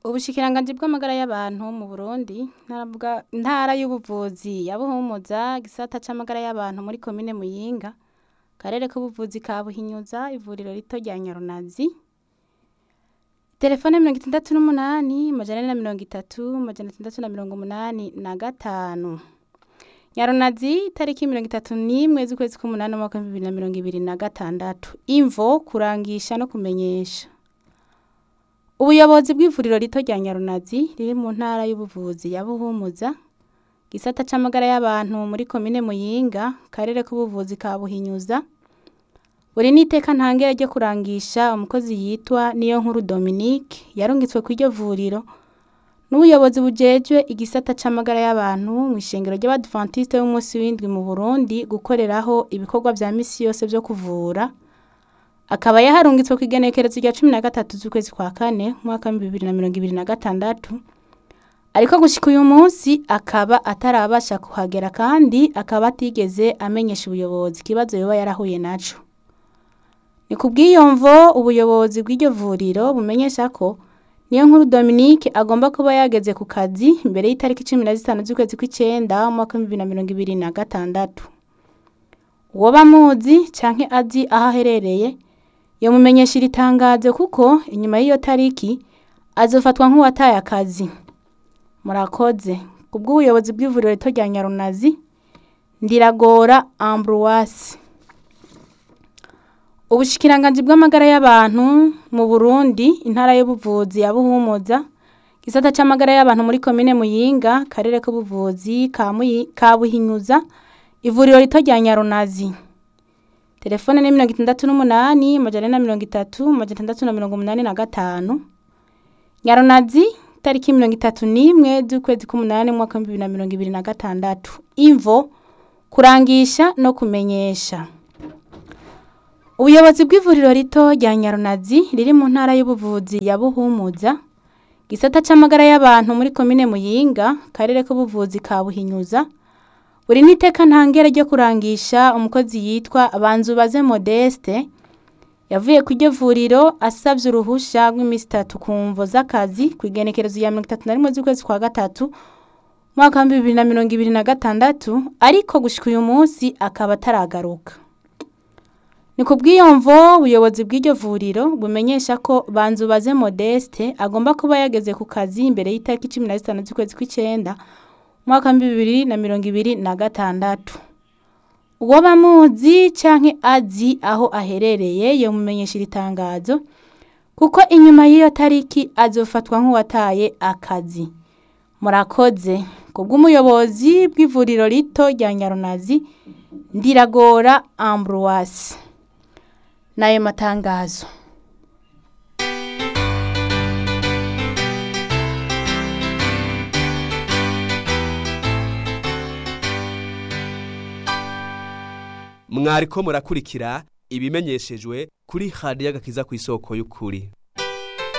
ubushikiranganji bw'amagara y'abantu mu Burundi naravuga intara y'ubuvuzi ya Buhumuza gisata c'amagara y'abantu muri komine Muyinga karere k'ubuvuzi ka Buhinyuza ivuriro rito rya Nyarunazi telefone mirongo itandatu n'umunani majana ane na mirongo itatu majana atandatu na mirongo umunani na gatanu Nyarunazi itariki mirongo itatu n'imwe z'ukwezi k'umunani umwaka w'ibihumbi bibiri na mirongo ibiri na gatandatu imvo kurangisha no kumenyesha ubuyobozi bw'ivuriro rito rya Nyarunazi riri mu ntara y'ubuvuzi ya Buhumuza gisata c'amagara y'abantu muri komine Muyinga karere k'ubuvuzi ka Buhinyuza buri n'iteka ntangere ryo kurangisha umukozi yitwa niyo nkuru Dominique yarungitswe kw'iryo vuriro n'ubuyobozi bujejwe igisata c'amagara y'abantu mw'ishengero ry'abadventiste b'umunsi w'indwi mu Burundi gukoreraho ibikorwa vya misi yose vyo kuvura akaba yaharungitswe kw'igenekerezo rya cumi na gatatu z'ukwezi kwa kane umwaka w'ibihumbi bibiri na mirongo ibiri na gatandatu ariko gushika uyu munsi akaba atarabasha kuhagera kandi akaba atigeze amenyesha ubuyobozi ikibazo yoba yarahuye naco ni kubw'iyo mvo ubuyobozi bw'iryo vuriro bumenyesha ko niyo nkuru Dominique agomba kuba yageze ku kazi imbere y'itariki cumi na zitanu z'ukwezi kw'icenda umwaka w'ibihumbi bibiri na mirongo ibiri na gatandatu uwoba amuzi canke azi aho aherereye yomumenyesha iri tangazo kuko inyuma y'iyo tariki azofatwa nk'uwataye akazi murakoze kubw'ubuyobozi bw'ivuriro rito rya Nyarunazi Ndiragora Ambroise ubushikiranganji bw'amagara y'abantu mu Burundi intara y'ubuvuzi ya Buhumuza gisata c'amagara y'abantu muri komine Muyinga karere k'ubuvuzi ka Muyi- ka Buhinyuza ivuriro rito rya Nyarunazi telefone ni mirongo itandatu n'umunani amajana ane na mirongo itatu amajana atandatu na mirongo umunani na gatanu Nyarunazi tariki mirongo itatu n'imwe z'ukwezi k'umunani umwaka w'ibihumbi bibiri na mirongo ibiri na gatandatu imvo kurangisha no kumenyesha ubuyobozi bw'ivuriro rito rya Nyarunazi riri mu ntara y'ubuvuzi ya Buhumuza gisata c'amagara y'abantu muri komine Muyinga karere k'ubuvuzi ka Buhinyuza buri n'iteka ntangere ryo kurangisha umukozi yitwa Banzubaze Modeste yavuye ku iryo vuriro asavye uruhusha rw'imisi itatu ku mvo z'akazi kw'igenekerezo ya mirongo itatu na rimwe z'ukwezi kwa gatatu umwaka w'ibihumbi bibiri na mirongo ibiri na gatandatu ariko gushika uyu munsi akaba ataragaruka ni kubw'iyo mvo ubuyobozi bw'iryo vuriro bumenyesha ko Banzubaze Modeste agomba kuba yageze ku kazi imbere y'itariki cumi na zitanu z'ukwezi kw'icenda umwaka w'ibihumbi bibiri na mirongo ibiri na gatandatu uwo bamuzi canke azi aho aherereye yomumenyesha iri tangazo kuko inyuma y'iyo tariki azofatwa nk'uwataye akazi murakoze kubw'umuyobozi bw'ivuriro rito rya Nyarunazi Ndiragora Ambroise n'ayo matangazo mwariko murakurikira ibimenyeshejwe kuri radiyo agakiza ku isoko y'ukuri